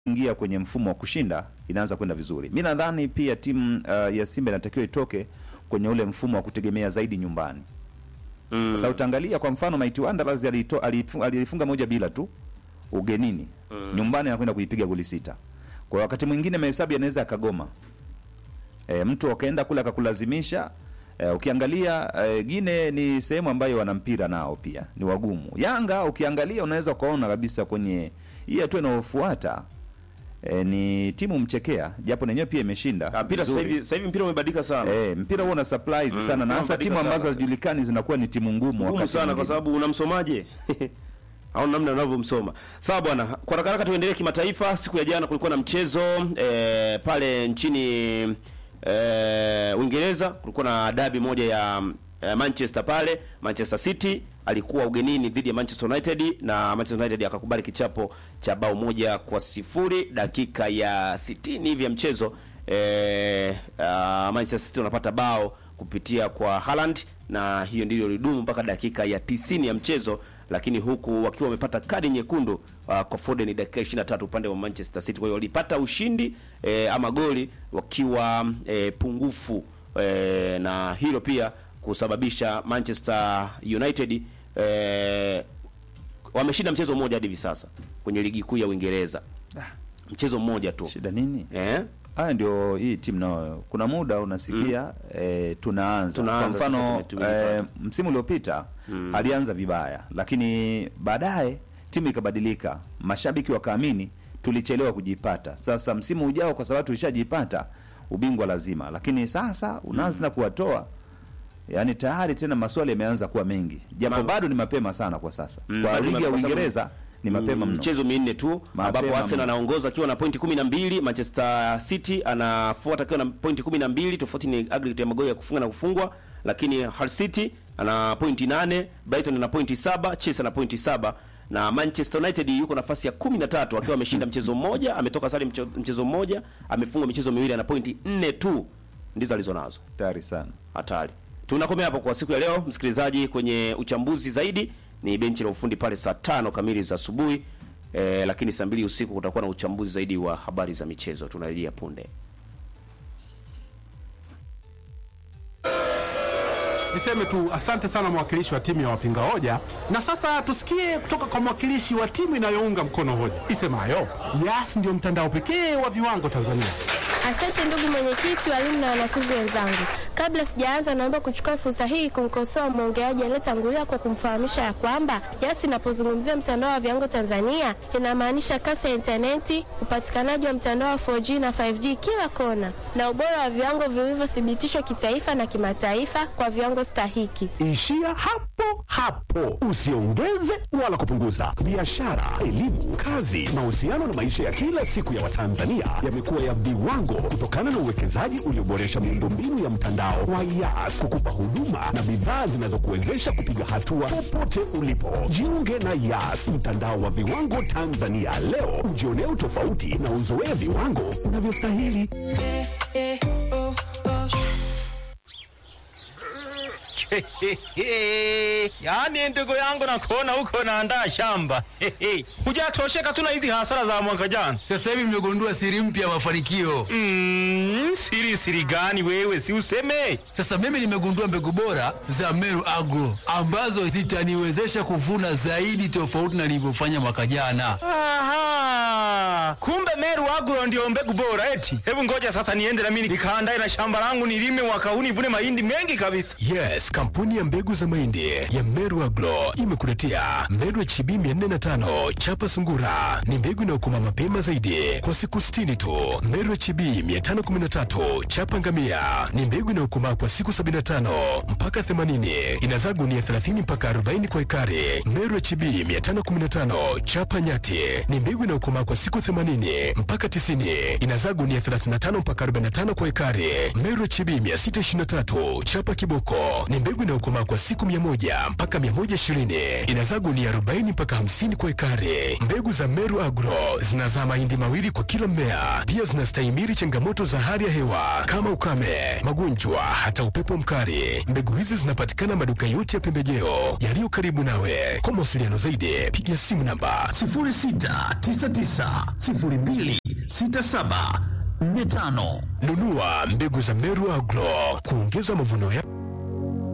ingia kwenye mfumo wa kushinda inaanza kwenda vizuri. Mi nadhani pia timu uh, ya Simba inatakiwa itoke kwenye ule mfumo wa kutegemea zaidi nyumbani. Mm. Sasa utaangalia kwa mfano Mighty Wanderers alito- alifu- alifunga moja bila tu ugenini. Nyumbani anakwenda kuipiga goli sita. Kwa wakati mwingine mahesabu yanaweza akagoma. E, mtu akaenda kule akakulazimisha e, ukiangalia e, Gine ni sehemu ambayo wana mpira nao pia ni wagumu. Yanga ukiangalia unaweza ukaona kabisa kwenye hii hatua inayofuata e, ni timu mchekea japo nenyewe pia imeshinda. Ah, mpira sasa vizuri. hivi sasa hivi mpira umebadilika sana. Eh, mpira huo una surprise Mm, sana na hasa unabadilika timu ambazo sana. hazijulikani zinakuwa ni timu ngumu ngumu wakati sana kwa mwingine. sababu unamsomaje au namna unavyomsoma sawa bwana kwa haraka haraka tuendelee kimataifa siku ya jana kulikuwa na mchezo eh, pale nchini eh, uingereza kulikuwa na dabi moja ya eh, manchester pale manchester city alikuwa ugenini dhidi ya manchester united na manchester united akakubali kichapo cha bao moja kwa sifuri dakika ya 60 hivi ya mchezo eh, uh, manchester city wanapata bao kupitia kwa Haaland na hiyo ndilo lidumu mpaka dakika ya 90 ya mchezo, lakini huku wakiwa wamepata kadi nyekundu uh, kwa Foden dakika 23 upande wa Manchester City. Kwa hiyo walipata ushindi eh, ama goli wakiwa eh, pungufu eh, na hilo pia kusababisha Manchester United eh, wameshinda mchezo mmoja hadi hivi sasa kwenye ligi kuu ya Uingereza, mchezo mmoja tu Shida nini? eh? Haya ndio hii timu nayo, kuna muda unasikia eh, tunaanza. Tunaanza Kwa sasa, mfano tume- tumejipanga. eh, msimu uliopita alianza vibaya, lakini baadaye timu ikabadilika, mashabiki wakaamini tulichelewa kujipata. Sasa msimu ujao, kwa sababu tulishajipata ubingwa lazima, lakini sasa unaanza tena kuwatoa yaani tayari tena maswali yameanza kuwa mengi, japo Ma- bado ni mapema sana kwa sasa Mm, kwa bado ni ligi ya mapema sana. Uingereza ni mapema Mm, mno. Michezo minne tu Mapema ambapo Arsenal mno. anaongoza akiwa na pointi 12, Manchester City anafuata akiwa na pointi 12, tofauti ni aggregate ya magoli ya kufunga na kufungwa, lakini Hull City ana pointi 8, Brighton ana pointi 7, Chelsea ana pointi 7 na Manchester United yuko nafasi ya 13 akiwa ameshinda mchezo mmoja, ametoka sare mche- mchezo mmoja, amefungwa michezo miwili, ana pointi 4 tu ndizo alizonazo. Hatari sana. Hatari. Tunakomea hapo kwa siku ya leo, msikilizaji. Kwenye uchambuzi zaidi ni benchi la ufundi pale saa tano kamili za asubuhi eh, lakini saa mbili usiku kutakuwa na uchambuzi zaidi wa habari za michezo. Tunarejea punde. Niseme tu asante sana mwakilishi wa timu ya wapinga hoja, na sasa tusikie kutoka kwa mwakilishi wa timu inayounga mkono hoja isemayo Yas ndio mtandao pekee wa viwango Tanzania. Asante ndugu mwenyekiti, walimu na wanafunzi wenzangu. Kabla sijaanza, naomba kuchukua fursa hii kumkosoa mwongeaji aliyetangulia kwa kumfahamisha ya kwamba Yas inapozungumzia mtandao wa viwango Tanzania inamaanisha kasi ya intaneti, upatikanaji wa mtandao wa 4G na 5G kila kona, na ubora wa viwango vilivyothibitishwa kitaifa na kimataifa kwa viwango stahiki. Ishia hapo hapo, usiongeze wala kupunguza. Biashara, elimu, kazi, mahusiano na maisha ya kila siku ya Watanzania yamekuwa ya viwango kutokana na uwekezaji ulioboresha miundombinu ya mtandao wa Yas kukupa huduma na bidhaa zinazokuwezesha kupiga hatua popote ulipo. Jiunge na Yas, mtandao wa viwango Tanzania leo, ujionee utofauti na uzoee viwango unavyostahili. yaani ndugu yangu nakuona huko naandaa shamba hujatosheka tu na hizi hasara za mwaka jana Sasa hivi nimegundua siri mpya ya mafanikio. mm, siri siri gani wewe si useme Sasa mimi nimegundua mbegu bora za Meru Agro ambazo zitaniwezesha kuvuna zaidi tofauti na nilivyofanya mwaka jana. Aha, kumbe Meru Agro ndio mbegu bora eti. Hebu ngoja sasa niende na mimi nikaandae na shamba langu nilime mwaka huu nivune mahindi mengi kabisa. Yes, kampuni ya mbegu za mahindi ya Meru Agro imekuletea Meru HB 405 chapa sungura. Ni mbegu inayokoma mapema zaidi kwa siku 60 tu. Meru HB 513 chapa ngamia ni mbegu inayokomaa kwa siku 75 mpaka 80. Inazaa gunia 30 mpaka 40 kwa ekari. Meru HB 515 chapa nyati ni mbegu inayokomaa kwa siku 80 mpaka mpaka 90, inazaa gunia 35 mpaka 45 kwa ekari. Meru HB 623 chapa kiboko ni mbegu inayokomaa kwa siku 100 mpaka 120, inazaa gunia 40 mpaka 50 kwa ekari. Mbegu za Meru Agro zinazaa mahindi mawili kwa kila mmea, pia zinastahimili changamoto za hali ya hewa kama ukame, magonjwa, hata upepo mkali. Mbegu hizi zinapatikana maduka yote ya pembejeo yaliyo karibu nawe. Kwa mawasiliano zaidi, piga simu namba 0699026745. nunua mbegu za Meru Agro kuongeza mavuno ya